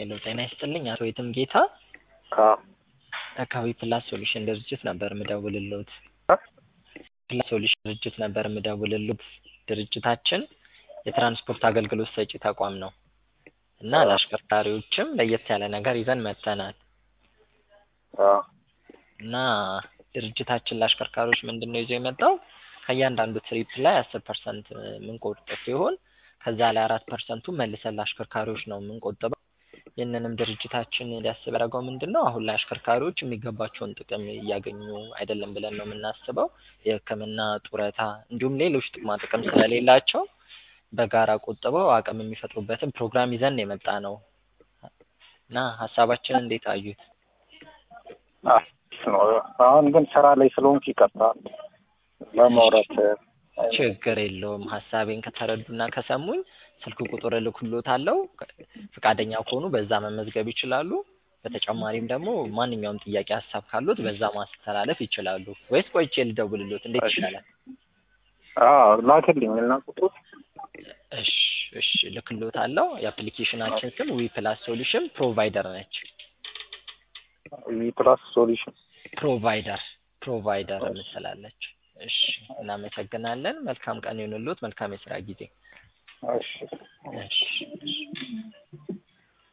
ሄሎ ጤና ይስጥልኝ አቶ የትም ጌታ ከአካባቢ ፕላስ ሶሉሽን ድርጅት ነበር ምደውልልዎት። ፕላስ ሶሉሽን ድርጅት ነበር ምደውልልዎት። ድርጅታችን የትራንስፖርት አገልግሎት ሰጪ ተቋም ነው እና ለአሽከርካሪዎችም ለየት ያለ ነገር ይዘን መጥተናል እና ድርጅታችን ለአሽከርካሪዎች ምንድን ነው ይዞ የመጣው ከእያንዳንዱ ትሪፕ ላይ አስር ፐርሰንት የምንቆርጥ ሲሆን ከዛ ላይ አራት ፐርሰንቱ መልሰን ለአሽከርካሪዎች ነው የምንቆጥበው። ይህንንም ድርጅታችን ሊያስብ ያደረገው ምንድን ነው አሁን ላይ አሽከርካሪዎች የሚገባቸውን ጥቅም እያገኙ አይደለም ብለን ነው የምናስበው። የሕክምና ጡረታ፣ እንዲሁም ሌሎች ጥቅማ ጥቅም ስለሌላቸው በጋራ ቆጥበው አቅም የሚፈጥሩበትን ፕሮግራም ይዘን የመጣ ነው እና ሀሳባችን እንዴት አዩት? አሁን ግን ስራ ላይ ስለሆንኩ ይቀርታል ለማውራት ችግር የለውም። ሀሳቤን ከተረዱና ከሰሙኝ ስልክ ቁጥር እልክልዎታለሁ። ፈቃደኛ ከሆኑ በዛ መመዝገብ ይችላሉ። በተጨማሪም ደግሞ ማንኛውም ጥያቄ ሀሳብ ካሉት በዛ ማስተላለፍ ይችላሉ። ወይስ ቆይቼ ልደውልልዎት? እንዴት ይሻላል? ላክልኝ እና ቁጥር እሺ እሺ እልክልዎታለሁ። የአፕሊኬሽናችን ስም ዊ ፕላስ ሶሉሽን ፕሮቫይደር ነች። ዊ ፕላስ ሶሉሽን ፕሮቫይደር ፕሮቫይደር ምስላለች። እሺ እናመሰግናለን። መልካም ቀን ይሁንልዎት። መልካም የስራ ጊዜ። እሺ እሺ እሺ